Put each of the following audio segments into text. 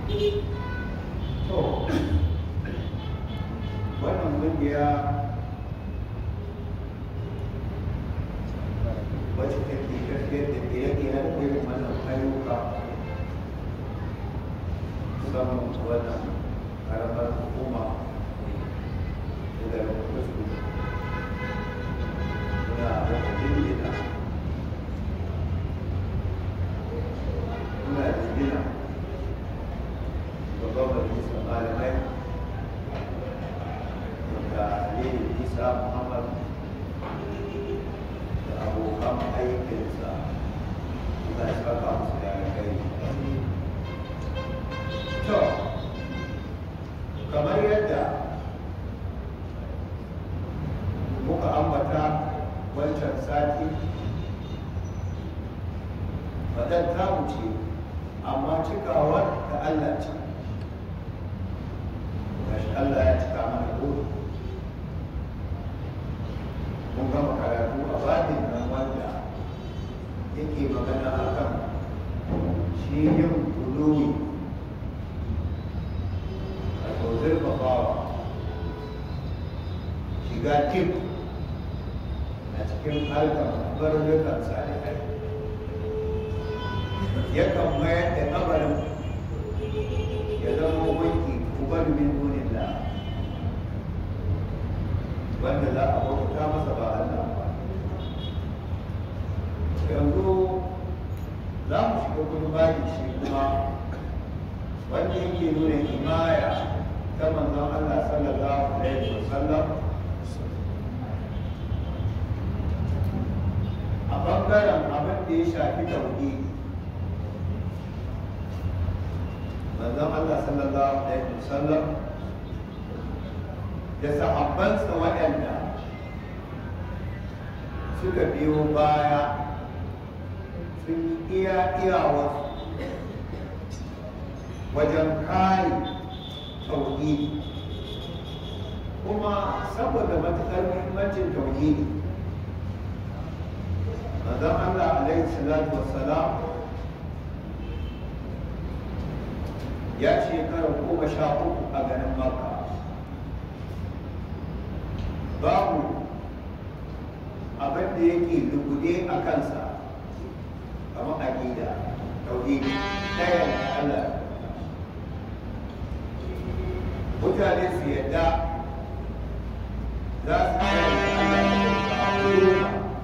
to wannan kungiya wacce take tafiyar da ire-iren irin wannan ayyuka musamman wannan karamar hukuma da garin kusu muna da jinjina muna jinjina babban majalisar malamai da aliyu isa muhammad da abokan aikinsa da saka musu da kai to kamar yadda muka ambata wancan sati faɗan ta wuce amma cikawar da Allah ce gashi Allah ya cika mana dole mun gama karatu a babin nan wanda yake magana akan shi yin buluwi a zurfafawa shiga tip a cikin harkar barnukan salihai yakan mayar da kabarin ya zama wanki kubar min dunillah wanda za a bauta masa ba Allah ba yanzu za mu shiga gurbani shi kuma wanda yake nuna himaya ta manzon Allah sallallahu alaihi wasallam a bangaren abin da ya shafi tauhidi manzon Allah sallallahu alaihi wasallam da sahabbansa waɗanda suka biyo baya sun yi iya iyawarsu wajen kare tauhidi kuma saboda matuƙar muhimmancin tauhidi manzon Allah alaihi salatu wassalam ya shekara goma sha uku a garin makka babu abin da yake lugude a kansa kamar aƙida tauhidi ɗaya da Allah mutane su yadda za su tsaya da Allah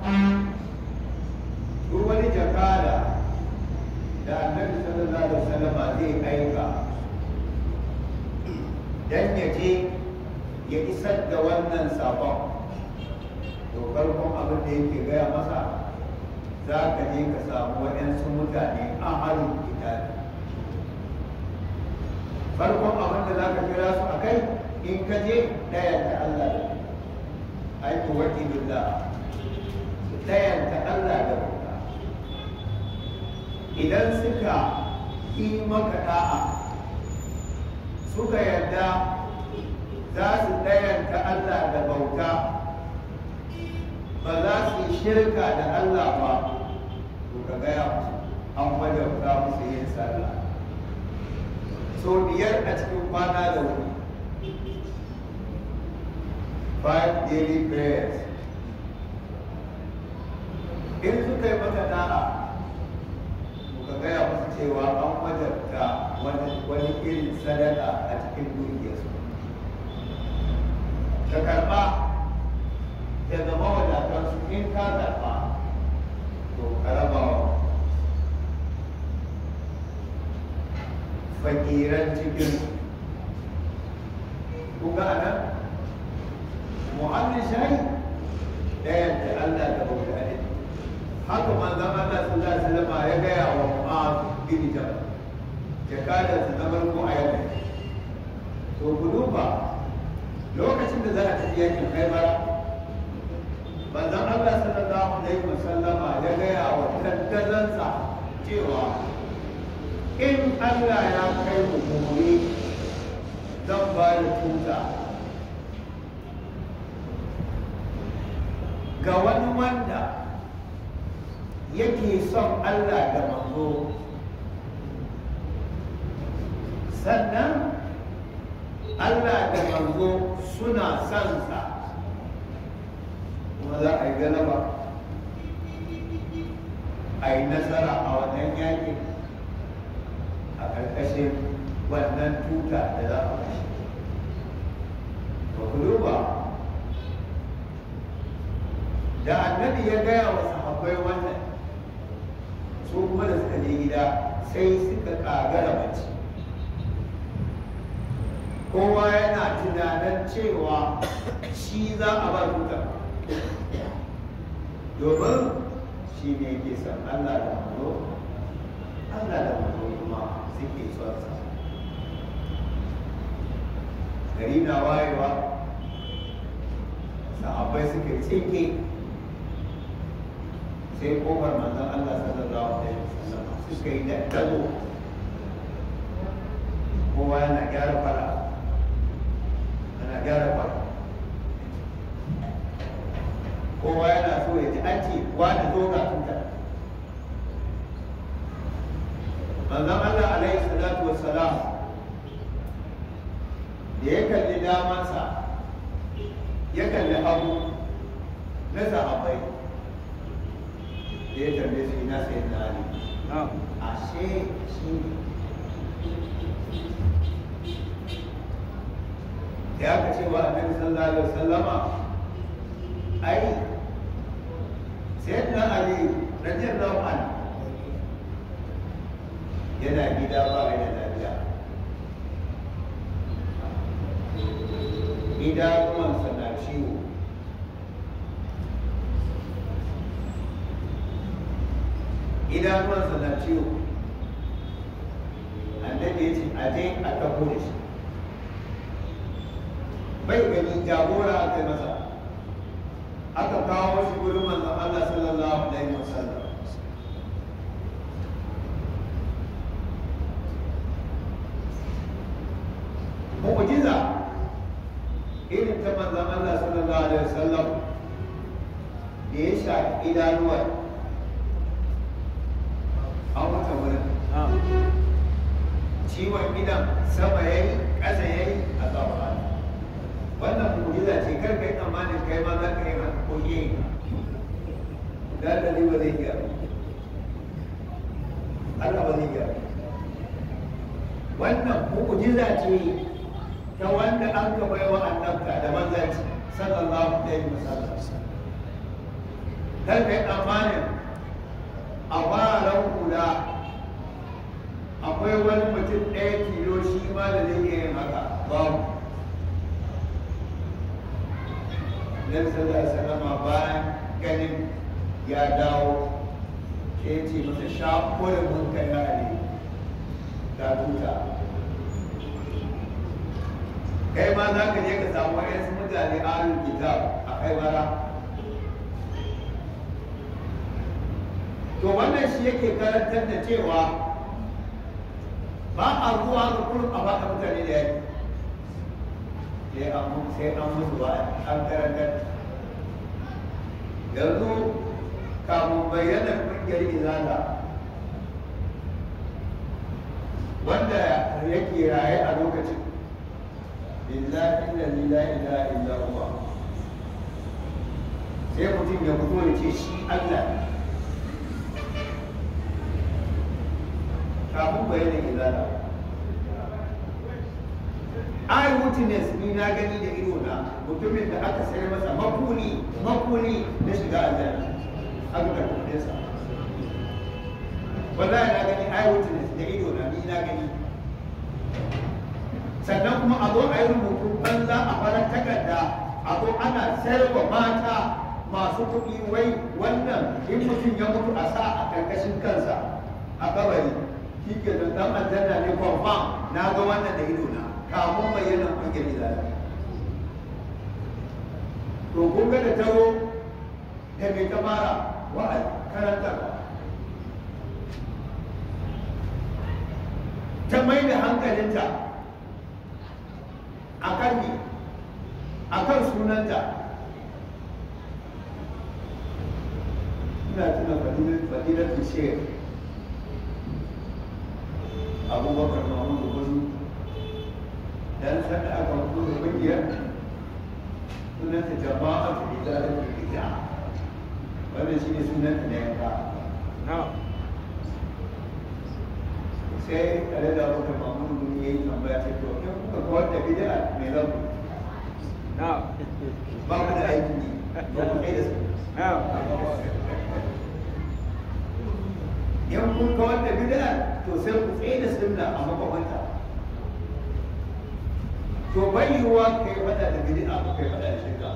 duk wani jakada da annabi sallallahu alaihi wasallam zai aika dan ya je ya isar da wannan sabon to farkon abin da yake gaya masa za ka je ka samu waɗansu mutane a halin kitabi farkon abin da za ka kira su a kai in ka je ɗayan ta Allah da aiki wakilullah ɗayan ta Allah da bauta idan suka yi maka da'a suka yarda za su ɗayanta Allah da bauta ba za su yi shirka da Allah ba to ka gaya musu an wajabta musu yin sallah so biyar a cikin kwana da wuri five daily prayers in suka yi maka da'a ka gaya musu cewa an wajabta wani irin sadaka a cikin dukiyarsu ka karɓa ya zama wadatarsu in ka karɓa to ka raba wa fakiran cikin kuka a nan mu'amin shayi ɗayan da Allah da bauta ne haka manzon Allah sallallahu alaihi wasallam ya gaya wa Mu'az bin Jabal jakadar sa na farko a yau to ku duba lokacin da za a tafi yakin Khaibar manzon Allah sallallahu alaihi wasallama ya gaya wa tattazansa cewa in Allah ya kai mu gobe zan ba da tuta ga wani wanda yake son Allah da manzo sannan Allah da manzo suna son sa kuma za a yi galaba a yi nasara a wannan yakin a ƙarƙashin wannan tuta da za a kashe ba ku duba da annabi ya gaya wa sahabbai wannan su kuma da suka je gida sai suka ƙagara mace kowa yana tunanin cewa shi za a ba tuta domin shi ne ke san Allah da mazo Allah da mazo kuma suke son sa gari na wayewa sahabbai suka tsinke sai kofar manzon Allah sallallahu alaihi wasallam suka yi daddalo kowa yana gyara fara ana gyara fara kowa yana so ya ji an ce wani zo ga tuta manzon Allah alaihi salatu wassalam da ya kalli damansa ya kalli hagu na sahabbai da ya tambaye su ina sai na ali ashe shi da aka ce wa annabi sallallahu alaihi wasallama ai sayyidina ali radiyallahu anhu yana gida ba ya da lafiya idanuwansa na ciwo idanuwansa na ciwo annabi ya ce a je a taho da shi bai gani jagora aka yi masa aka kawo shi wurin manzon Allah sallallahu alaihi wasallam mu'jiza irin ta manzon Allah sallallahu alaihi wasallam da ya shafi idanuwar an wata wurin ciwon idan sama yayi ƙasa yayi a tsawa wannan mu'jiza ce kar kai tsammanin kai ma za ka yi haka ko yi da da ba zai iya Allah ba zai iya wannan mu'jiza ce ta wanda an ka bai wa annabta da manzanci sallallahu alaihi wasallam kar kai tsammanin a faran hula akwai wani mutum ɗaya tilo shi ma da zai iya yin haka babu Nabi sallallahu alaihi wasallam bayan ganin ya dawo ke ce masa shafo da mun kai na ali ga tuta kai ma za ka je ka samu wayansu mutane ahlul kitab a kai bara to wannan shi yake karantar da cewa ba a zuwa ga kullum a baka mutane da yaki sai an sai an musu ba an karantar yanzu kamun bayyana kungiyar izala wanda yake raye a lokacin billahi alladhi la ilaha illa huwa sai mutum ya fito ya ce shi Allah ne kafin bayyana izala ai witness ni na gani da ido na mutumin da aka sayar masa makuni makuni na shiga aljanna aka karɓi kuɗin sa wallahi na gani ai witness da ido na ni na gani sannan kuma a zo a yi rubutu banza a farar takarda a zo ana sayarwa mata masu kuɗi wai wannan in mutum ya mutu a sa a ƙarƙashin kansa a kabari shi ke da ɗan aljanna ne confirm na ga wannan da ido na kamun bayyana kungiyar izala to kun ga da taro da mai ta fara wa'azi karanta ta mai da hankalinta a kan ne a kan sunanta ina tuna fadilatun shekar abubakar mahmudu gudu kungiyar sunanta jama'a ta izalar da bid'a wannan shi ne sunanta na yanka sai tare da abokan mamudu mun yi tambaya ce to in kuka kawar da bid'a me za ku ba ku da aiki ne ba ku kai da su in kun kawar da bid'a to sai ku tsaye da sunna a makwabanta to bai yiwuwa kai fada da bid'a ko kai fada da shirka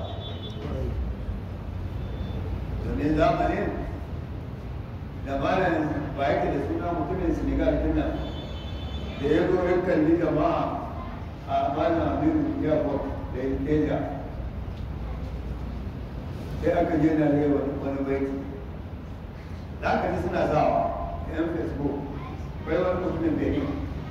domin zamanin da malam ba yake da suna mutumin senegal din nan da ya zo yin kalli jama'a a malam amiru yabo da inteja sai aka je na rewa wani baiti da aka ji suna sawa yan facebook bai wani mutumin benin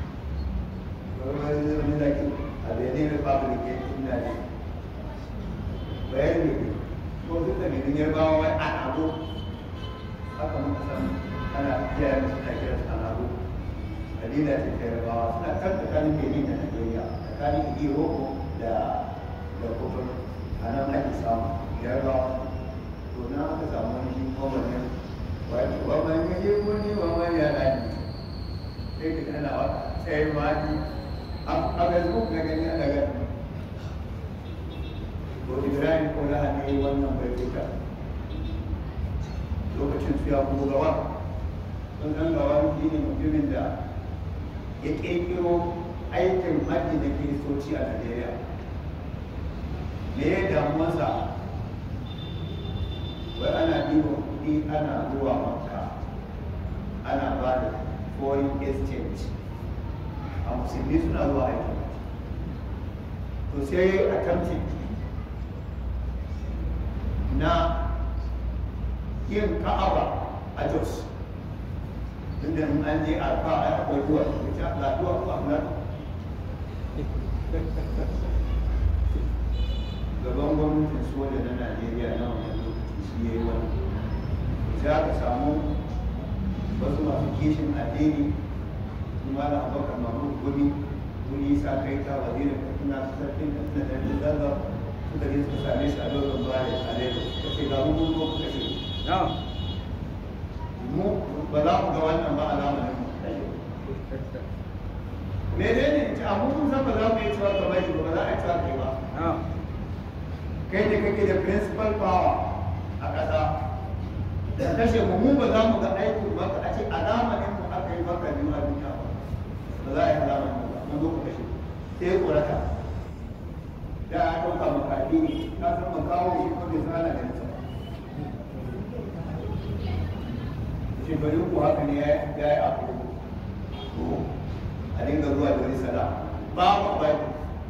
wani zaki a benin republic ya ina ne bayan ne ko duk da benin yarbawa wai a abu haka muka san ana kiyaye musu na kira su alabu dalila ce ta yarbawa suna kan tsakanin benin da nigeria tsakanin iroko da da kofar a nan ake samu yarbawa to na aka samu wani shi kowanne wani waman yaje wani waman ya rani sai ka ana wata sai ma ni a facebook na gani ana gani ko ibrahim ko na hannu wannan bai fita lokacin su ya kuma gawa sun san gawa shi ne mutumin da ya ƙirƙiro aikin hajji da kiristoci a najeriya me ya damuwarsa wai ana ɗiba kuɗi ana zuwa makka ana ba da foreign exchange a musulmi suna zuwa aikin to sai ya yi attempting na yin ka'aba a jos tunda in an je a fa a akwai ruwa da ta lafiya ko a nan gaban gwamnatin soja na najeriya na wannan lokaci shi ya yi wani sai aka samu wasu masu kishin addini kuma da abokan mamu gumi wani isa kai ta wazirin katsina su sarkin katsina da yanzu zaza suka je suka same shi a dogon baya a lagos suka ce ga mun zo kuka ce mu ba za mu ga wannan ba a zamanin mu me ne ne ce abu mun san ba za mu yi cewa ka bari ba za a yi cewa kai ba kai ne kake da principal power a ƙasa da kashe mu mu ba za mu ga aikin ba a ce a zamanin mu aka yi maka biyu a duniya ba ba za a yi zamanin mu ba mun zo ku kashe sai ya korata da ya ɗauka makaɗi ne ka san makawo shi ko bai sana da nisa shekaru ko haka ne ya yi abu a dinga zuwa da wani sana babu a bai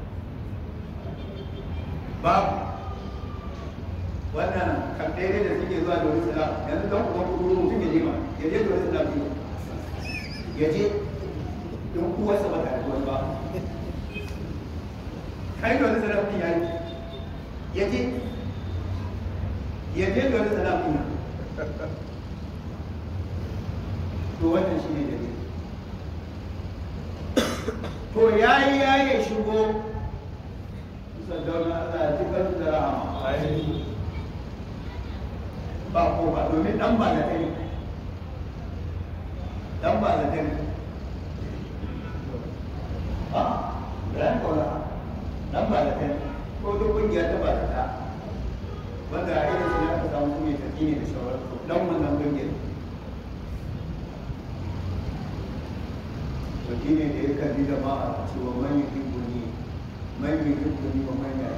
babu wannan kamfere da suke zuwa da wani sana yanzu don kuma kudu mutum ya je ma ya je da wani sana biyu ya je don kuwarsa ba ta da wani ba kai da wani sana mutum ya yi ya je ya je da wani sana mutum to wannan shi ne dalili to ya yi ya yi shigo sandauna Allah ya ji kan da rahama ba ko ba domin dan ba da kai dan ba da kai a ran ko la dan ba da kai ko duk kungiya ta ba ta wanda a irin su ne aka samu kuma ta ne da shawarar dan wannan kungiyar shi ne da ya kalli jama'a cewa man yi hibbuni man yi hibbuni wa man yi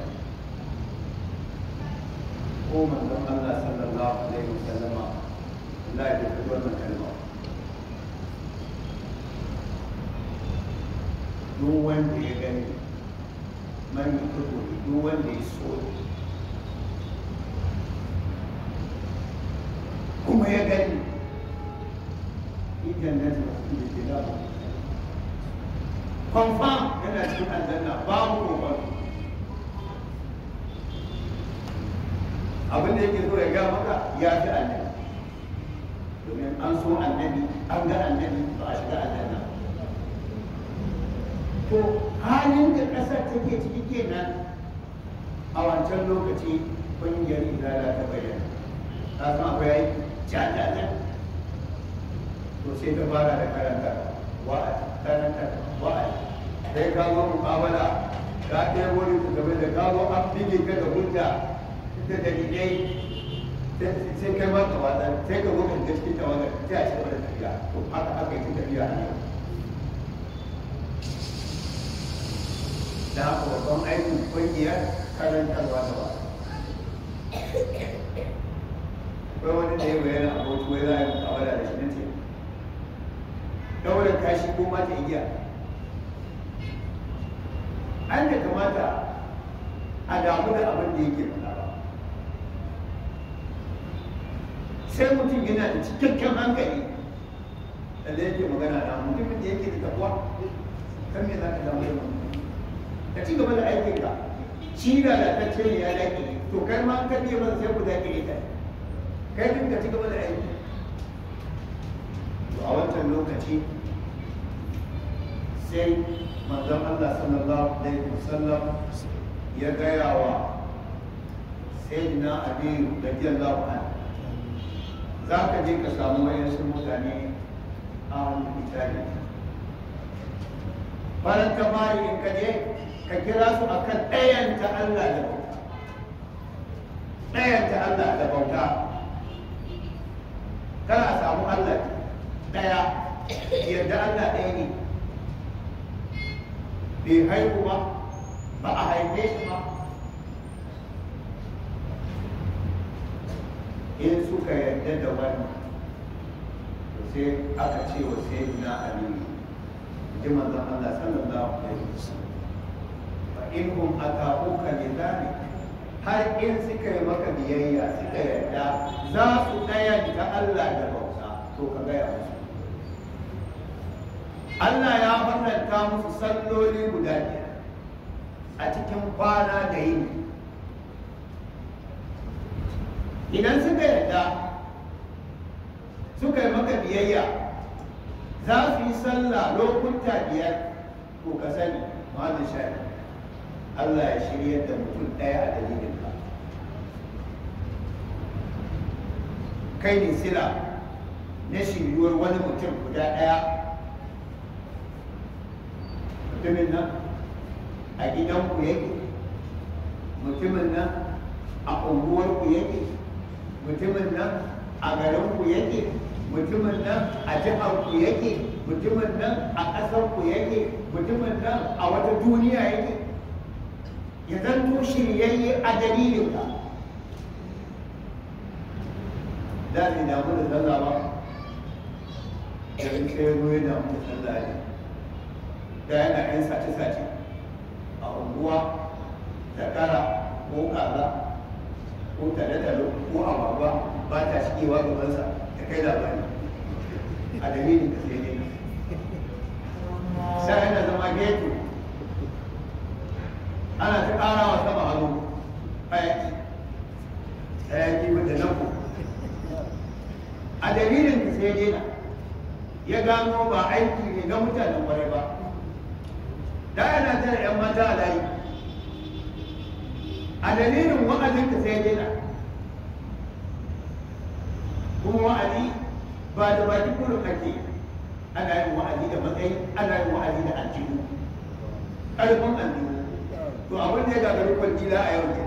ko manzon Allah sallallahu alaihi wasallama Allah ya fi wannan kalma duk wanda ya gani man yi hibbuni duk wanda ya so kuma ya gani idan na tafi da ke labar confirm yana cikin aljanna babu kokon abin da yake so ya ga maka ya fi annabi domin an so annabi an ga annabi ba a shiga aljanna to halin da ƙasar take ciki kenan a wancan lokaci ƙungiyar izala ta bayyana ta san akwai aiki jajaja to sai ta fara da karanta wa'azi karanta wa'azi sai ka zo mukabala ka ɗaya wani ku game da ka zo an bige ka da hujja da dalilai sai kai ma ka wata sai ka zo ka gaske ta wannan sai a ce wani tafiya to haka aka yi tafiya a yau da haka babban aikin ƙungiyar karantarwa da wa'azi akwai wani da ya bayyana a bauchi wai za a yi mukabala da shi na ce daular kashi ko mata igiya an da kamata a damu da abin da yake faɗa ba sai mutum yana da cikakken hankali da yake magana da mutumin da yake da takwa kan me za ka damu da mutum ka ci gaba da aikinka shi da lalatacce ne ya daƙi to kai ma ka biya masa sai ku daƙi ta kai din ka ci gaba da aiki to a wancan lokaci sai manzon Allah sallallahu alaihi wasallam ya gaya wa sayyidina Ali radiyallahu anhu za ka je ka samu wayansu mutane a wani itali bayan ka bari in ka je ka kira su akan ɗayanta Allah da bauta ɗayanta Allah da bauta kana samu Allah ɗaya yadda Allah ɗaya ne bai haihu ba ba a haife shi ba in suka yarda da wannan to sai aka ce wa sai na aliyu ji manzon Allah sallallahu alaihi wasallam fa in hum ata'uka li dhalik har in suka yi maka biyayya suka yarda za su ɗayanta Allah da bauta to ka gaya musu Allah ya farlanta musu salloli guda biyar a cikin kwana da yini idan suka yarda suka yi maka biyayya za su yi sallah lokuta biyar ko ka sani ma'ana shari Allah ya shirya da mutum ɗaya a dalilin ka kai ne sila na shiryuwar wani mutum guda ɗaya mutumin nan a gidanku yake mutumin nan a unguwarku yake mutumin nan a garinku yake mutumin nan a jiharku yake mutumin nan a ƙasarku yake mutumin nan a wata duniya yake ya zanto shiryayye a dalilinka da ne damu da sallah ba da in sai zo ya damu da sallah ne da yana yan sace-sace a unguwa zakara ko kaza ko tale-tale ko agwagwa ba ta shigewa gabansa ta kai labari a dalilin da sai ne sai yana zama geto ana ta ƙara wa sama hannu hayaki hayaki wadda nan ku a dalilin da sai dena ya gano ba aiki ne ga mutanen kwarai ba da yana tara 'yan mata a layi a dalilin wa'azin ka sai dena kuma wa'azi ba da baki kullum ake ana yin wa'azi da matsayi ana yin wa'azi da aljihu ƙarfin aljihu to abin da ya gagari kwangila a yau ne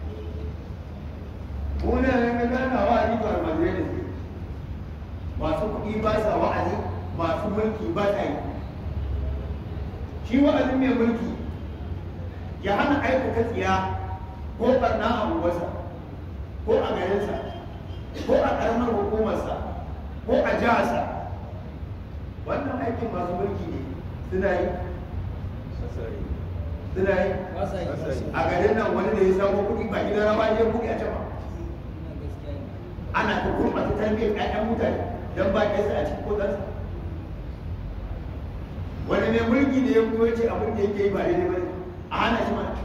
muna ne ga gana wa'azi to almajirai ne masu kuɗi ba sa wa'azi masu mulki ba sa yi shi wa'azin mai mulki ya hana aikata tsiya ko barna a unguwarsa ko a garinsa ko a ƙaramar hukumarsa ko a jiharsa wannan aikin masu mulki ne suna yi suna yi a garin nan wani da ya samu kuɗi ba gidan raba ya kuɗi a can ba ana ta gurɓata tarbiyyar ƴaƴan mutane don ba ƙasa a cikin kodansa wani ne mulki da ya fito ce abin da yake yi ba daidai ba a hana shi mana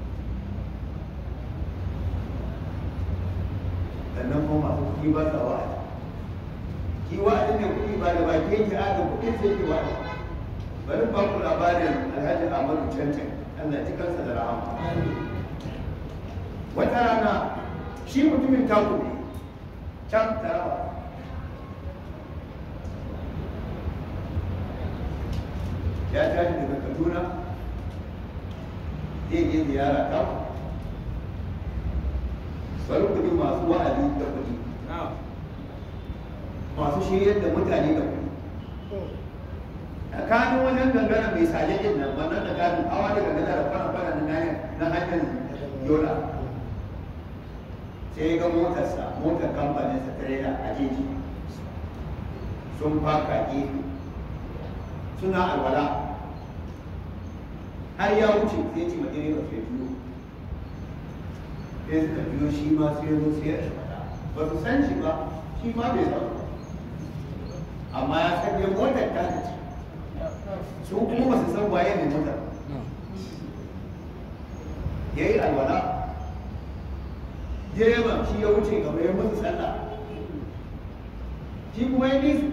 sannan kuma masu kuɗi ba sa wa'azi ki wa'azi ne kuɗi ba da baki yake aga kuɗin sai ke wa'azi bari ba ku labarin alhaji ahmadu cancan allah ji kansa da rahama wata rana shi mutumin taku ne can tarawa ya tashi daga kaduna zai je ziyara taku bari kudi masu wa'azi da kudi masu shiryar da mutane da kudi tsakanin wajen gangara mai saje din nan wannan tsakanin hawa da gangara da fara fara na hanyar na hanyar yola sai ga motarsa motar kamfanin sa trailer a jeji sun faka gefe suna alwala har ya wuce sai ce ma direba sai biyo sai suka biyo shi ma sai zo sai ya shimata ba su san shi ba shi ma bai san ba amma ya san dai motar ta ce su kuma ba su san waye ne motar ya yi alwala direban shi ya wuce gaba ya musu sallah shi kuma ya bi su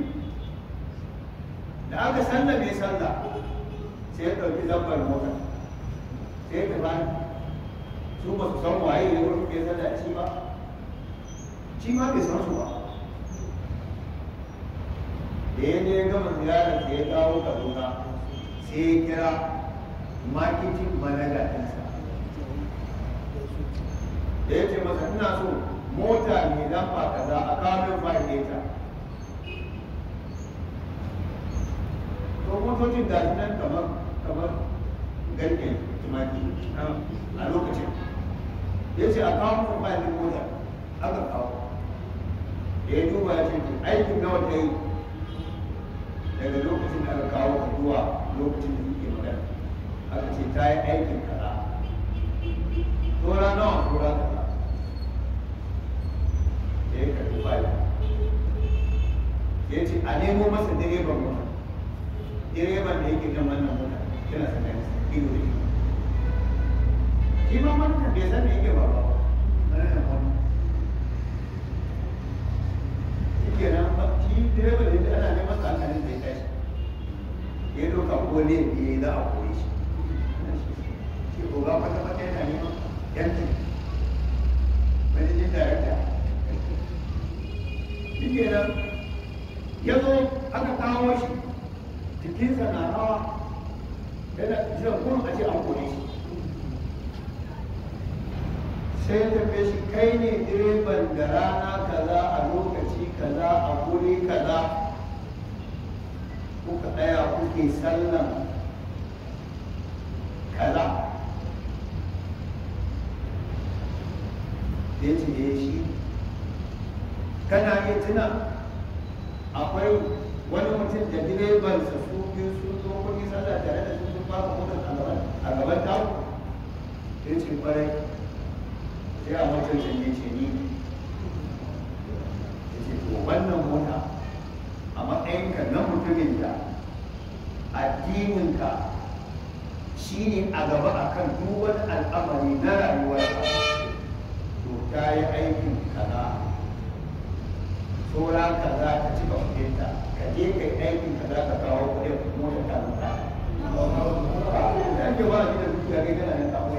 da aka sallah mai sallah sai ya ɗauki zambar mota sai ya tafi su ba su san waye ne wani ke sallah shi ba shi ma bai san su ba da ya je gama ziyarar da ya dawo kaduna sai ya kira marketing manager ɗinsa da ya ce masa ina so mota mai lamba kaza a kawo min leta to motocin da nan kamar kamar garken tumaki a lokacin ya ce a kawo min fayil mota aka kawo da ya duba ya ce aikin nawa ta yi daga lokacin da aka kawo ka zuwa lokacin da suke magana aka ce ta yi aikin kaza tora nawa tora kaza da ya karbi fayil ya ce a nemo masa direban mota direban da yake jan wannan mota yana sa kai ido da ido shi ma manta bai san me yake ba ba wannan mota shi nan ba shi direban da ana neman sa hankalin zai tashi ya doka ko ne biye za a koyi shi shi ko ga kwata kwata yana neman yanci wani jin darakta shi kenan ya zo aka kawo shi jikinsa na rawa yana jiran kuma a ce an kone shi sai ya tafi shi kai ne direban da rana kaza a lokaci kaza a guri kaza kuka ɗaya kuke sallan kaza ya ce ya shi kana iya tuna akwai wani mutum da direban sa su biyu sun zo kuɗi sallah tare da su sun fara motar a gaban a gaban taku ya ce kwarai sai a mutum da ya ce ni ya ce to wannan mota a matsayinka na mutumin da addininka shi ne a gaba akan duk wani al'amari na rayuwarka to ta yi aikin kaza saura kaza ka cika kuɗinta ka je kai aikin kaza ka kawo kuɗin mota ta mutu Yan ke ba shi da dukiya kai kana nan kawai.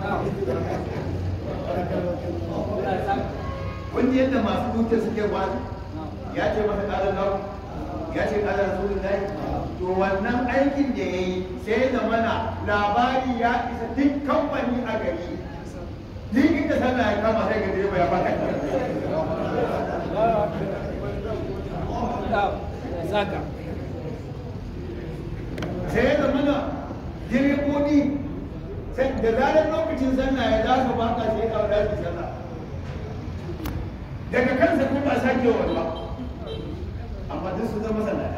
Wanda yadda masu dukiya suke wani ya ce masa ƙarar lau ya ce ƙarar rasulun lai to wannan aikin da ya yi sai da mana labari ya isa duk kamfani a gari duk inda sallah ya kama sai ga direba ya fata Saka. sai da mana direbobi sai da zarar lokacin sallah ya za su baka sai ka wada su sallah daga kansa kuma ba sake wa ba amma duk su zama sallata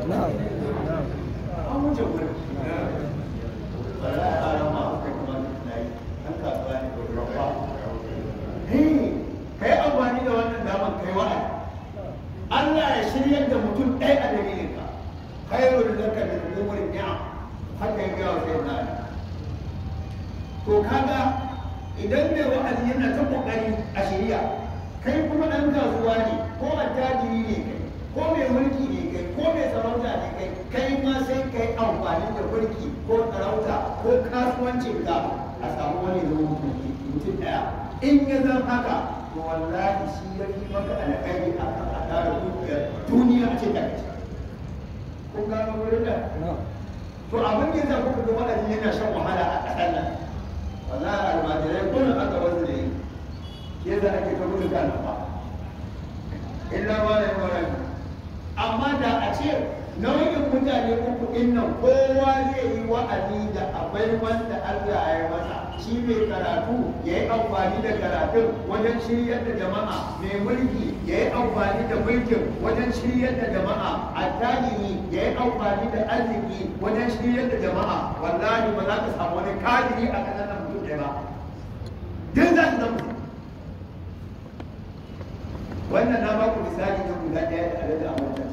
an wuce wurin ba za a ƙara ma aka kuma na yi an kasuwa ne da rabba kai amfani da wannan damar kai wa'adi Allah ya shiryar da mutum ɗaya a dalilin ka khairul laka min umuri ni'am haka ya gawa sai na to kaga idan mai wa'azi yana ta kokari a shirya kai kuma ɗan kasuwa ne ko attajiri ne kai ko mai mulki ne kai ko mai sarauta ne kai kai ma sai kai amfani da mulki ko sarauta ko kasuwancin ka a samu wani zama mutum ɗaya in ya zan haka to wallahi shi ya fi maka alƙari a kan a tara dukiyar duniya a ce da kaci kun gano wurin da to abin da yasa kuka ga waɗanda yana shan wahala a ƙasar nan wallahi almajirai kullum aka wasu da yi ke za ake ta gudu kan ba illa ma da yawan amma da a ce nau'in mutane uku din nan kowa zai yi wa'azi da akwai wanda Allah ya yi masa shi mai karatu ya yi amfani da karatun wajen shiryar da jama'a mai mulki ya yi amfani da mulkin wajen shiryar da jama'a attajiri ya yi amfani da arziki wajen shiryar da jama'a wallahi ba za ka samu wani kadiri a ƙasar nan mutum ɗaya ba duk za su zama wannan na baku misali ta guda ɗaya da alaƙa a wancan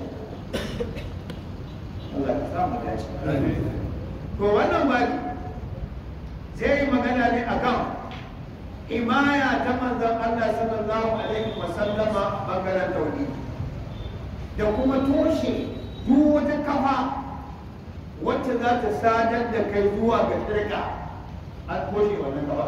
Allah ka samu dace. To wannan bari zai yi magana ne akan imaya ta manzon Allah sallallahu alaihi wa sallama bangaren tauhidi da kuma toshe duk wata kafa wacce za ta sadar da kai zuwa ga shirka an toshe wannan kafa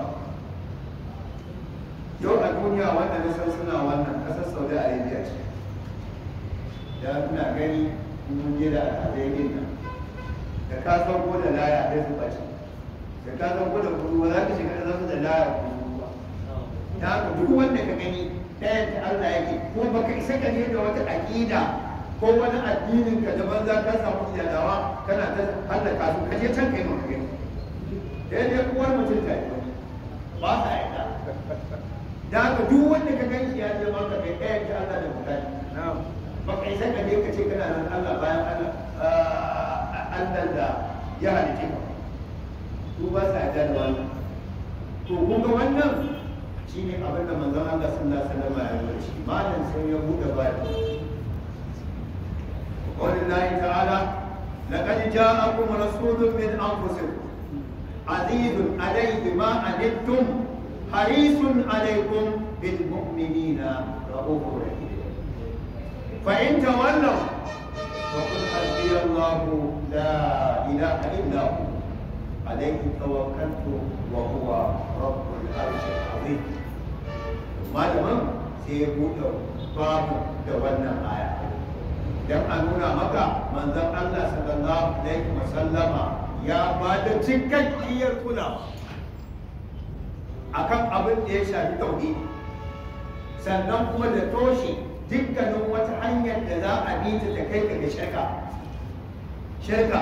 yau a duniya wanda na san suna wannan kasar saudi arabia ce da ina gani mun je da alhazai nan da ka san ko da laya sai su ɓace da ka san ko da kudu ba za ka shiga da zasu da laya kudu ba da haka duk wanda ka gani ɗayan ta Allah yake ko baka isa ka je da wata aƙida ko wani addinin ka daban za ka samu iyalawa kana ta hallaka su ka je can kai maka gani daidai uwar mutum ta yi wani ba sa yarda da haka duk wanda ka gan shi ya je maka mai ɗayan ta Allah da mutane baka isa ka je ka ce kana nan Allah bayan Allah Allah da ya halice ka su ba sa yarda da wannan to kun ga wannan shine abin da manzon Allah sallallahu alaihi wasallam ya yi shi malam sai ya bude baki قوله تعالى لقد جاءكم رسول من انفسكم عزيز عليه ما عنتم حريص عليكم بالمؤمنين رؤوف رحيم فإن تولوا فقل حسبي الله لا إله إلا هو عليه توكلت وهو رب العرش العظيم malaman sai ya buɗe babu da wannan aya don a nuna maka manzon Allah sallallahu alaihi wasallama ya ba da cikakkiyar kulawa akan abin da ya shafi tauhidi sannan kuma da toshe dukkanin wata hanyar da za a bi ta kai ka ga shirka shirka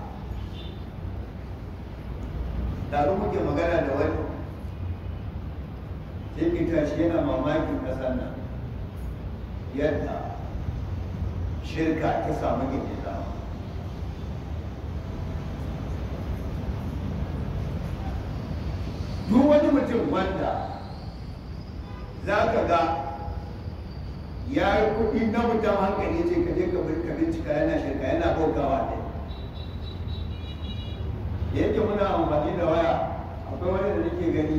tare muke magana da wani sai tashi yana mamakin ƙasar nan yadda shirka ta samu gindin duk wani mutum wanda za ka ga ya yi kuɗi na mutum hankali ce ka je ka bincika yana shirka yana bautawa ne da yake muna amfani da waya akwai wani da nake gani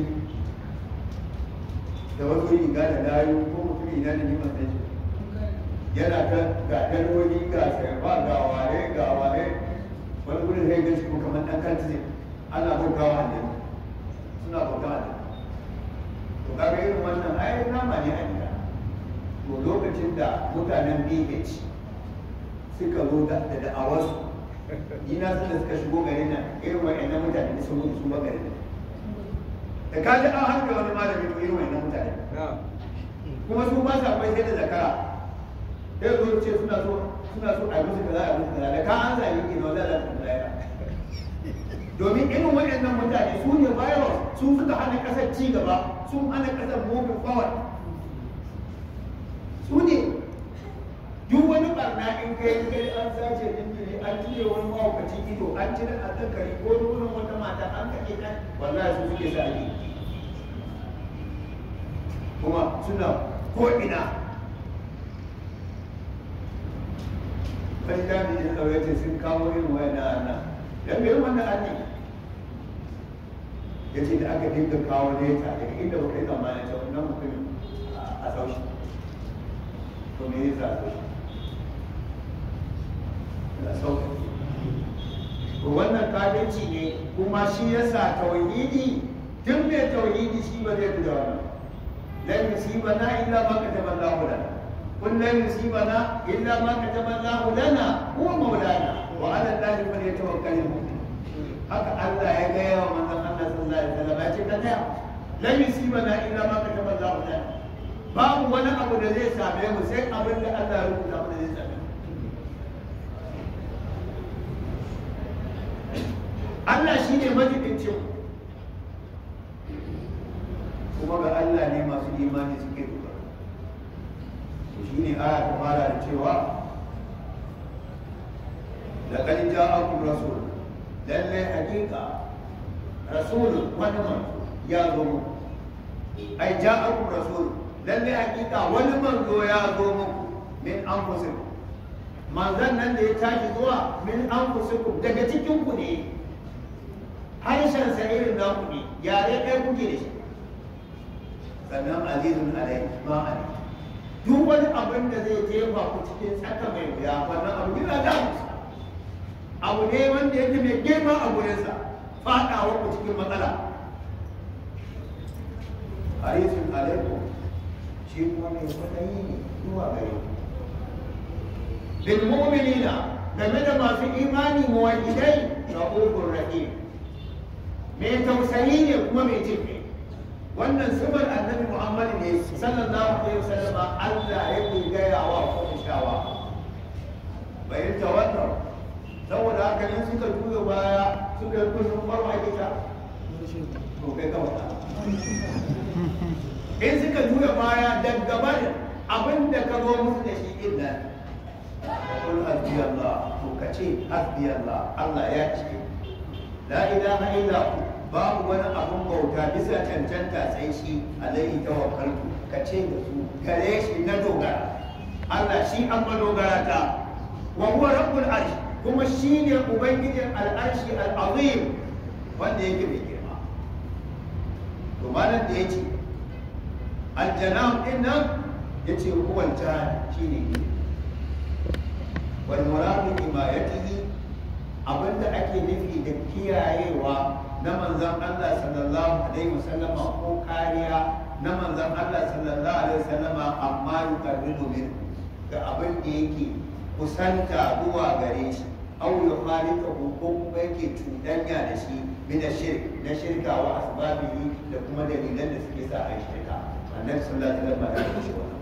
da wasu riga da layu ko mutum ina da niman sai yana ta ga daloli ga shirfa ga ware ga ware wani gudun sai gaci kuma kamar ɗan kanti ana bautawa ne suna bautawa ne to kaga irin wannan ai nama ne a gida to lokacin da mutanen BH suka zo da da'awarsu ni na san da suka shigo garin nan irin wa'annan mutane da sun mutu su ba garin nan da ka ji an harka wani malami to irin wa'annan mutane kuma su ba sa kwai sai da zakara sai zo ce suna so suna so a yi musu kaza a yi musu kaza da ka an zabi ke na wadda da ya domin irin waɗannan mutane su ne virus su suka hana ƙasar ci gaba sun hana ƙasar moving forward su ne duk wani barna in kai kai an sace jinjiri an cire wani mawakaci ido an cire azzakari ko nunan wata mata an kake kan wallahi su suke sa yi kuma suna ko ina kai jami'in tsaro ce sun kawo irin wayan na nan dan me wannan anni ya ce da aka dinga kawo neta daga inda baka yi zamanin ta wannan mutumin a saushi to me yasa a saushi da sauka to wannan kafinci ne kuma shi yasa tauhidi duk mai tauhidi shi ba zai da wannan lan yusibana illa ma kataba Allahu lana qul lan yusibana illa ma kataba Allahu lana huwa maulana wa ala Allahi falyatawakkalul mu'minun haka Allah ya gaya wa manzon Allah sallallahu alaihi wasallam ya ce ka taya lan yusibana illa ma kataba Allahu lana babu wani abu da zai same mu sai abin da Allah ya rubuta mana zai same mu Allah shi ne majibincin kuma ga Allah ne masu imani suke dogara to shi ne aya ta fara da cewa laqad ja'akum rasul lallai hakika rasulun wani manzo ya zo muku ai ja'akum rasul lallai hakika wani manzo ya zo muku min anfusikum manzon nan da ya tashi zuwa min anfusikum daga cikin ku ne harshen sa irin naku ne yare ɗaya kuke da shi sannan azizun alai ma alai duk wani abin da zai jefa ku cikin tsaka mai wuya wannan abu yana da musa abu ne wanda yake mai girma a gurinsa faɗawa ku cikin matsala harisun alaikum shi kuma mai kwaɗayi ne zuwa gare ku bil mu'minina game da masu imani muwahidai rahufur rahim mai tausayi ne kuma mai jin kai wannan sifar annabi muhammad ne sallallahu alaihi wasallam Allah yake gaya wa Qurayshawa bayan tawakkal saboda haka ne suka juya baya suka yi kullum farwa kita to kai ka wata in suka juya baya daga barin abin da ka zo musu da shi din nan qul hasbi Allah to kace hasbi Allah Allah ya ce la ilaha illa hu babu wani abun bauta bisa cancanta sai shi alaihi tawakkaltu ka ce da su gare shi na dogara Allah shi an madogara ta wa huwa rabbul arsh kuma shi ne ubangijin al'arshi al'azim wanda yake mai girma to malam da yace aljanam din nan yace huwa aljan shi ne wal muradu himayatihi abinda ake nufi da kiyayewa na manzan Allah sallallahu alaihi wasallama ko kariya na manzan Allah sallallahu alaihi wasallama amma yuqarribu min ga abin da yake kusanta zuwa gare shi aw yukhalika ko kuma yake cuɗanya da shi min shirk na shirka wa asbabihi da kuma dalilan da suke sa a yi shirka annabi sallallahu alaihi wasallam ya kashe wannan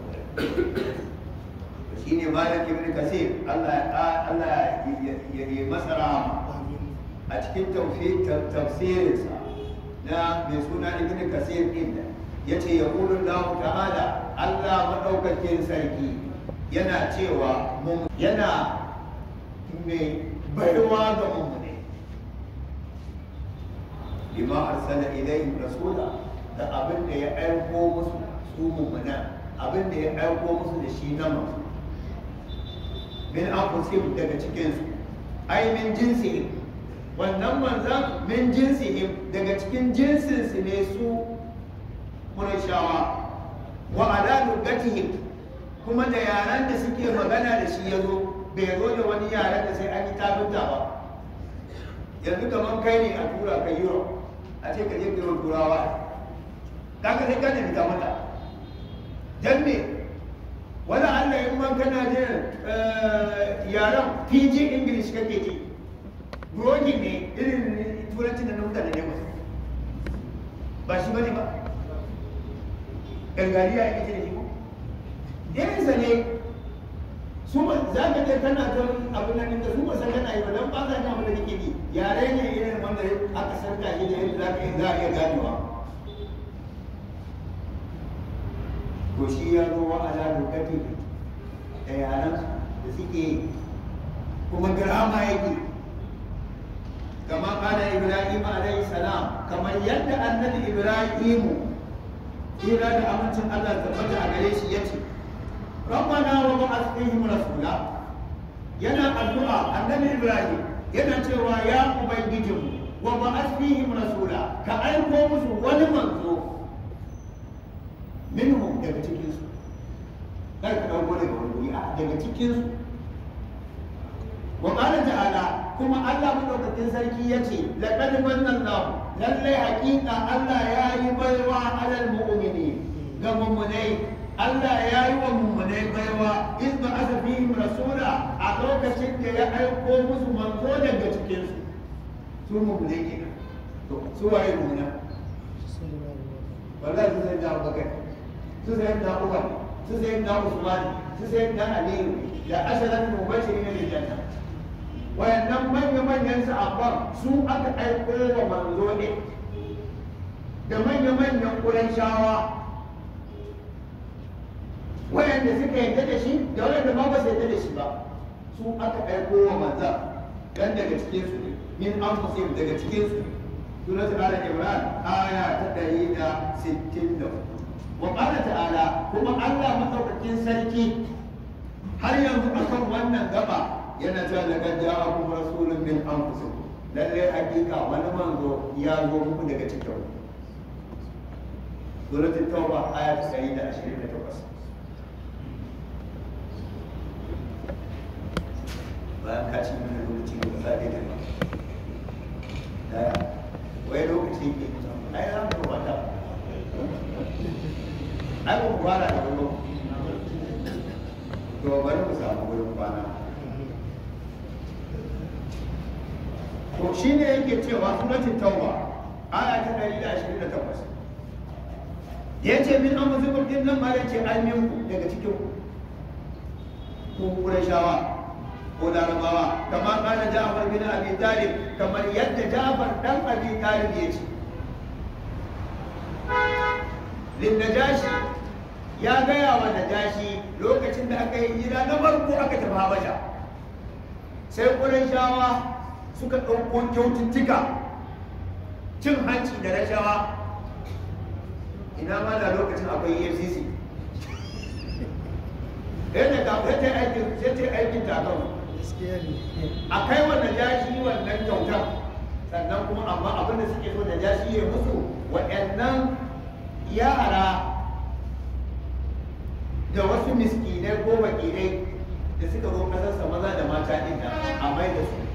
shine malam ibn kasir Allah Allah ya yi masa rahama a cikin tafsirinsa na mai suna ibn kasir din da ya ce ya ƙulun lahu ta'ala Allah maɗaukakin sarki yana cewa yana mai baiwa ga mummune bima arsala ilayhim rasula da abin da ya aiko musu su mummuna abin da ya aiko musu da shi na masu min anfusihim daga cikinsu ai min jinsihim wannan manzan min jinsihim daga cikin jinsinsu ne su Qurayshawa wa ala lugatihim kuma da yaran da suke magana da shi yazo bai zo da wani yaran da sai an yi tafinta ba yanzu kamar kai ne a tura ka Europe a ce ka je ka yi turawa kaga sai ka nemi ta mata dan me wani Allah in man kana jin yaran PG English kake ji brogi ne irin turancin da na mutane ne masu ba shi bane ba gangariya ya ce da shi ko irinsa ne su ba za ka je kana ta abin nan da su ba san kana yi ba dan ba za ka abin da kake yi yare ne irin wanda aka san ka shi da yadda za ka yi za a iya ganewa to shi ya zo wa ala lokacin da yaran da suke kuma girama yake كما قال إبراهيم عليه السلام كما يد النبي إبراهيم إلى أمانة الله تبارك عليه يتي ربنا وبعث فيهم رسولا yana addu'a annabi Ibrahim yana cewa ya ubangijinmu wa ba'ath fihim rasula ka aiko musu wani manzo minhum daga cikin su kar ka dauko daga wani wuri a daga cikin su wa qala ta'ala kuma Allah madaukakin sarki ya ce laqad manna Allah lalle haƙiƙa Allah ya yi baiwa alal mu'mini ga mummunai Allah ya yi wa mummunai baiwa in ba aka fihim rasula a lokacin da ya aiko musu manzo daga cikinsu su mummunai kenan to su waye mummuna wallahi su sai da Abubakar su sai da Umar su sai da Usman su sai da Aliyu da asalan mubashirin bil janna wayannan manya-manyan sahabban su aka aiko wa manzo ne da manya-manyan shawa wayanda suka yadda da shi da wayanda ma ba su yadda da shi ba su aka aiko wa manza dan daga cikin su ne min anfusihim daga cikin su surat al-imran aya ta 164 wa qala ta'ala kuma Allah madaukakin sarki har yanzu akan wannan gaba yana cewa daga ja'akum rasulun min anfusikum lalle hakika wani manzo ya zo muku daga cikin suratul tauba aya ta 128 bayan ka ci mana lokaci da ba za da ba daya wai lokaci ke ai za mu wata ai mu fara da wani to bari mu samu wurin kwana to shi ne yake cewa suratul tauba aya ta 128 ya ce min an musu din nan ma yace ai min ku daga cikin ku ku shawa ko larabawa kamar kana Ja'far bin Abi Talib kamar yadda Ja'far dan Abi Talib ya ce lin najashi ya gaya wa najashi lokacin da aka yi hijira na farko aka tafi Habasha sai Qurayshawa suka ɗauko kyaututtuka cin hanci da rashawa ina ma da lokacin akwai efcc yadda ka yadda aikin yadda aikin takan a kai wannan jashi wannan kyautar sannan kuma amma abin da suke so da jashi ya musu waɗannan yara da wasu miskinai ko bakirai da suka zo ƙasarsa maza da mata ɗin a mai da su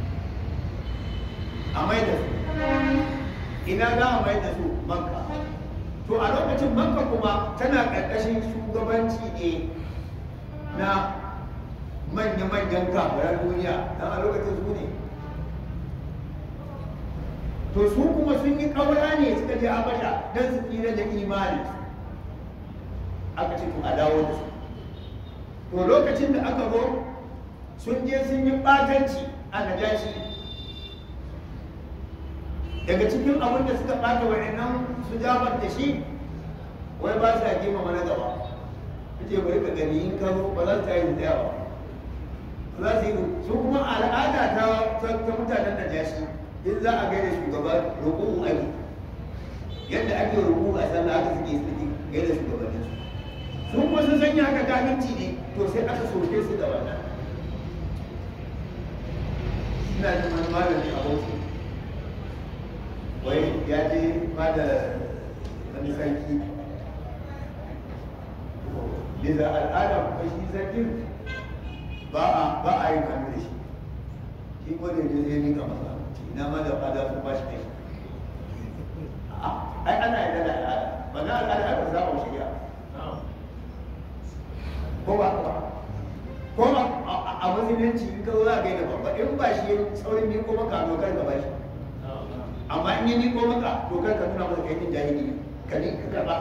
a mai da su ina za a mai da su makka to a lokacin makka kuma tana ƙarƙashin shugabanci ne na manya-manyan kafiran duniya don a lokacin su ne to su kuma sun yi ƙaura ne suka je habasha don su tsira da imani aka ce to a dawo da su to lokacin da aka zo sun je sun yi ɓatanci a najashi daga cikin abin da suka ɓata wa'annan su jabar da shi wai ba sa girmama na gaba ce bari ka gani in ka zo ba za su tayi tsaya ba za su yi su kuma al'ada ta ta mutanen da jashi in za a gaida shugaba roƙo ake yadda ake roƙo a sallah haka suke suke gaida shugabannin su su kuma sun sanya haka kaminci ne to sai aka soke su da wannan ina jin wani malami a bauchi wai ya je ba da wani sarki bisa al'ada kuma shi sarkin ba a ba a yin hannu da shi shi ko da zai ni ka masa ina ma da fada su ba shi kai ai ana yi da al'ada ba na al'ada aka zaɓa shari'a ko ba ba ko a musulunci in ka zo za ka yi da babba in ba shi saurin ni ko maka dokar ka ba shi amma in yi ni ko maka dokar ka nuna masa kai din jahili ka ni ka karba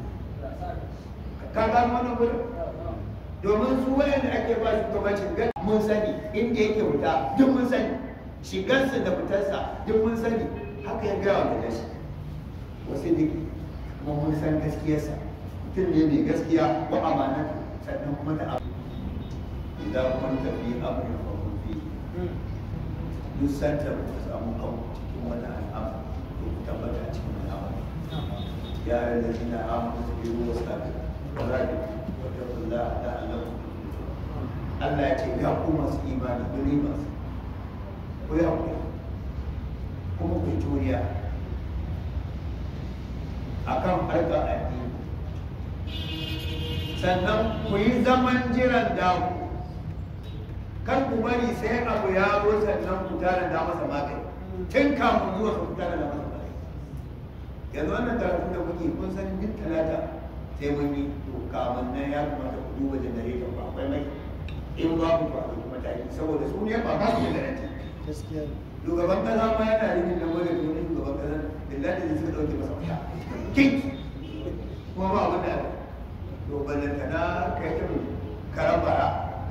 ka gano wannan gurin domin su wayanda ake ba su gabacin gan mun sani inda yake fita duk mun sani shigarsa da fitarsa duk mun sani haka ya gaya wa da shi wasu duk kuma mun san gaskiyarsa mutum ne mai gaskiya wa amana sannan kuma da abu idan kun tafi amurin farko fi duk santa ba ku samu kanku cikin wani al'amari ko ku tabbata a cikin al'amari ya yi da zina amuru su biyu wasu tafi warabi wata kula da Allah Allah ya ce ya ku masu imani believers ku yi haƙuri kuma ku yi juriya akan harkar addini sannan ku yi zaman jiran daku kan ku bari sai abu ya zo sannan ku tara da masa magani tun kafin zuwa ku tara da masa magani yanzu wannan karatun da muke kun san duk talata sai mun yi to kamun nan ya kamata ku duba generator ba akwai mai in babu ba a ɗauki mataki saboda su ne ba ba su generator gaskiya ne shugaban kasa ma yana rinin nan wani wani shugaban kasa billahi da suka ɗauke masa wuta kin kuma ba abin da aka to ballantana kai irin karambara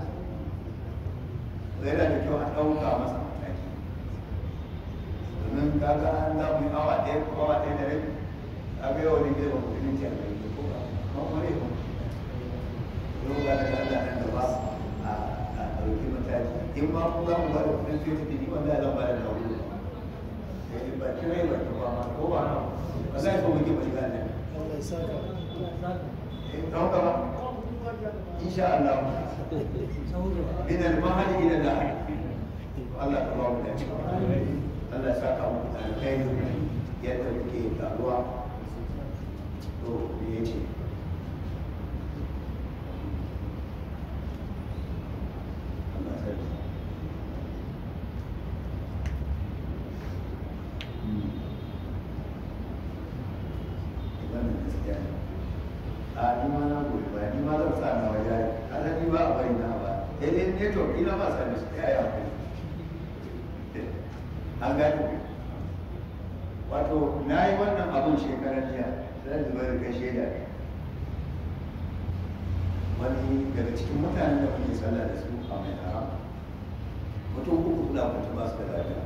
yana da kyau a ɗauka masa mataki domin kaga an za mu yi awa ɗaya ko awa ɗaya da rabi a ga yawan ne ba mutum ce a kai ko ba ma wani ko yau ga daga Allah nan gaba a a ɗauki mataki in ma ku za mu ba da kuɗin sai tafi ni wanda zan ba da na wuri eh ba kirai ba ta ba ma ko ba na ba za ko muke ba shiga nan Allah ya saka eh don gaba insha Allah من المهد الى اللحد الله تبارك وتعالى الله ساكا muku alkhairi yadda muke taruwa to me yace Allah sarki wannan gaskiya ne a ni ma na goyi ba ni ma zan sa na waje a san ni ba a bari na ba sai dai network ina ba sa mishi ya yi hankali an gani wato na yi wannan abun shekarar jiya sai zuba da kai shaida ne wani daga cikin mutanen da muke sallah da su a mai haram mutum uku kula mutum ba su da lafiya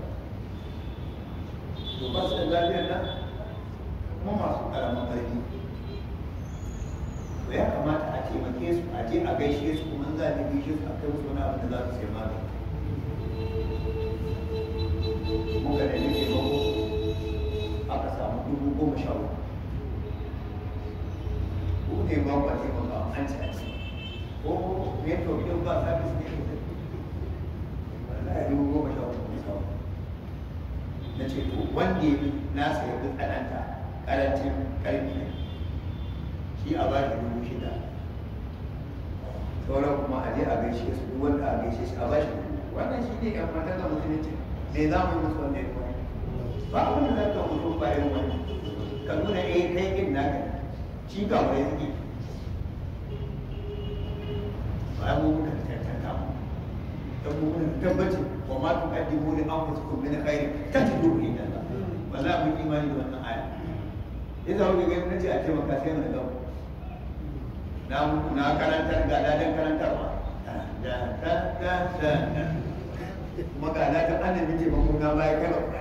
to ba su da lafiyar nan kuma masu karamin ƙarfi to ya kamata a taimake su a je a gaishe su kuma za a gaishe su a kai musu wani abin da za su sai magani muka da nake mako aka samu dubu goma sha uku ko ne ba ba taimaka an ci a ci ko network din ba sabis ne ko wallahi dubu goma sha uku ne samu na ce to wanda ya fi nasa ya fi tsananta karancin karfi ne shi a bashi dubu shida sauran kuma a je a gaishe su duk wanda a gaishe shi a bashi dubu wannan shi ne yan mata ga musulunci me za mu yi musu wanda ya fi ba abin da za ka mutu ba yin wani ka nuna eh kai kin naka ne shi ga wani suke ba mu muka tantanta mu dan mu mun tabbacin wa ma tuqaddimu li anfusikum min khairin tajiduhu inda Allah wallahi mun imani da wannan aya idan kuka ga nace a taimaka sai mu ga na na karantar ga ladan karantarwa da da da da kuma ga ladan annabi ce mun na baya kai ba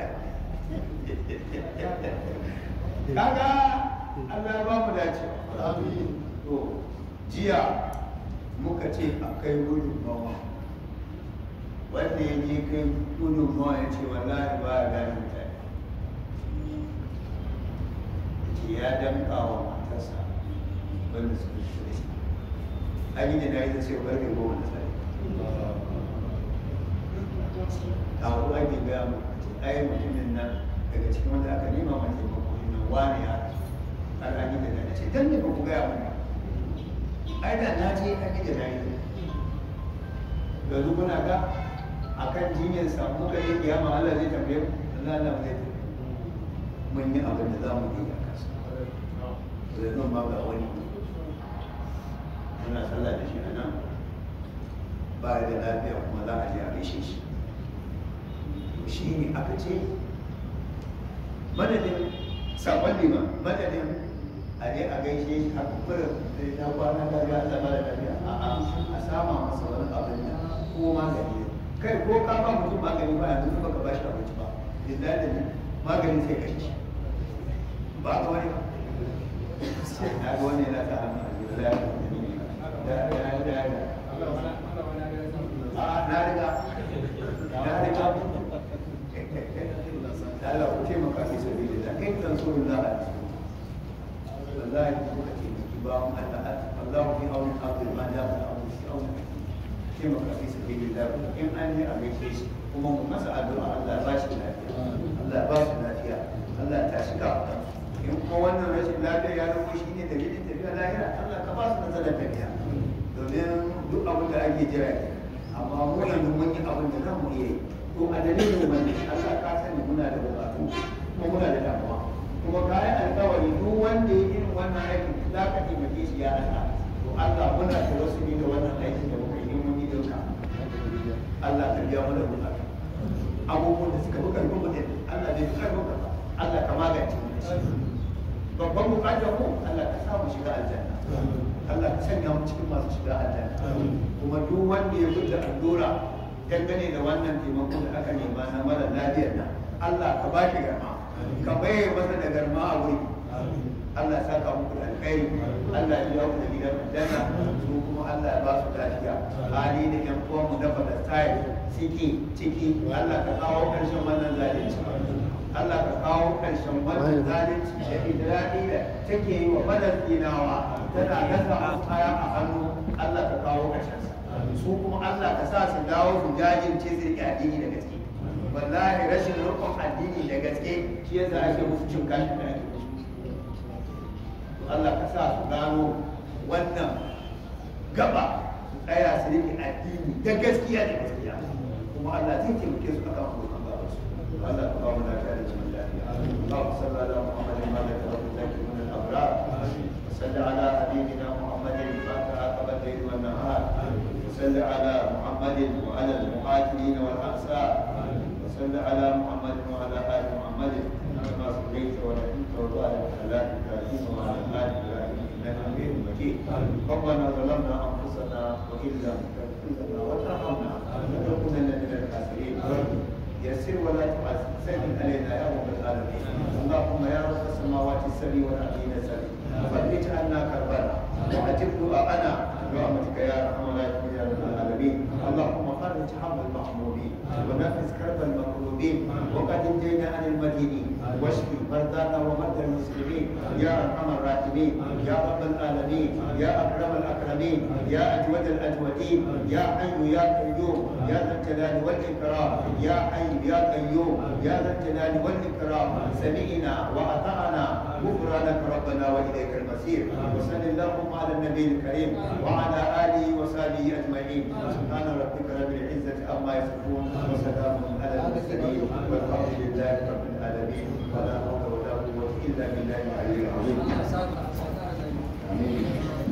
kaga Allah ya ba mu dace to jiya muka ce a kai gudunmawa wanda ya je kai gudunmawa ya ce wallahi ba ya gane mutane ya ce ya damka wa matarsa wanda suka fi da shi an yi da na yi ta ce barke goma da sai a wani ake gaya mu ce ai mutumin nan daga cikin wanda aka nema ma taimako ne nan wani ya rasu har an yi da na ce dan ne ba ku gaya mun ba ai da na je an yi da na yi yanzu kuna ga a kan jinyar samu ka yi kiyama Allah zai tambaye mu Allah Allah zai tambaye mun yi abin da za mu yi a kasa yanzu ma ga wani muna sallah da shi a nan ba da lafiya kuma za a je a gaishe shi shi ne aka ce madadin sabon liman madadin a je a gaishe shi a kuma da kwana da ga Allah ba da lafiya a'a a sama masa wani abin da ko magani kai ko ka ba mutum magani ba yanzu ba ka bashi abinci ba idan da ni magani sai kashe shi ba ka wani na ga wani yana ta hannu a jiya da da da da da a na riga na riga Allah ku taimaka fi sabi da in kan so da wallahi kuka taimaki ba mu Allah Allah fi auni abdul ma da auni fi auni taimaka fi sabi da in an yi a gaishe shi kuma mu masa addu'a Allah ya ba shi lafiya Allah ya ba shi lafiya Allah ya tashi ka in kuma wannan rashin lafiya ya zama shi ne dalilin tafiya lahira Allah ka ba su nasarar tafiya domin duk abin da ake jira ne amma mu yanzu mun yi abin da za mu iya yi to a dalilin wannan Allah ka sani muna da bukatu kuma muna da damuwa kuma kayan alkawari duk wanda ya irin wannan aikin za ka taimake shi ya Allah to Allah muna da wasu ne da wannan aikin da muka yi mun yi dauka Allah ka biya mana bukata abubuwan da suka fi karfin mutum Allah bai fi karfin ka ba Allah ka magance mu da shi babban bukatar mu Allah ka sa mu shiga aljanna Allah ka sanya mu cikin masu shiga aljanna kuma duk wanda ya gudu allura dangane da wannan taimako da aka nema na mara lafiyar nan Allah ka ba shi garma ka baye masa da garma a wuri Allah ya saka muku da alkhairi Allah ya biya ku da gidan aljanna su kuma Allah ya ba su lafiya hali da yan uwan mu na Palestine ciki ciki Allah ka kawo karshen wannan zalunci Allah ka kawo karshen wannan zalunci da idradi da take yi wa Falastinawa tana gasa musu kaya a hannu Allah ka kawo karshen sa su kuma Allah ka sa su dawo su jajirce su riƙe addini da gaske wallahi rashin rukun addini da gaske shi yasa ake musu cin kashi da ake musu Allah ka sa su gano wannan gaba su tsaya su riƙe addini da gaskiya da gaskiya kuma Allah zai taimake su akan abokan gaba su Allah ka ba mu lafiya da zaman lafiya Allahumma salli ala Muhammadin wa ala alihi wa sahbihi min al-abrar وصل على حبيبنا محمد فاتح قبل الليل والنهار وصل على محمد وعلى المهاجرين والانصار وصل على محمد وعلى ال محمد كما صليت ورحمت وبارك على ابراهيم وعلى ال ابراهيم انك حميد مجيد ربنا ظلمنا انفسنا وان لم تغفر لنا وترحمنا لنكونن من الخاسرين يسر ولا تعسر سهل علينا يا رب العالمين اللهم يا رب السماوات السبع والارضين السبع فرج عنا كربنا واجب دعاءنا برحمتك يا ارحم الراحمين يا رب العالمين اللهم فرج هم المحمومين ونفس كرب المكروبين وقد انجينا عن المدينين واشف مرضانا ومرضى المسلمين يا ارحم الراحمين يا رب العالمين يا اكرم الاكرمين يا اجود الاجودين يا حي يا قيوم يا ذا الجلال والاكرام يا حي يا قيوم يا ذا الجلال والاكرام سمعنا واطعنا غفرانك ربنا واليك المصير وصل اللهم على النبي الكريم وعلى اله وصحبه اجمعين سبحان ربك رب العزه عما يصفون وسلام على المرسلين والحمد لله رب العالمين ولا حول ولا قوه الا بالله العلي العظيم امين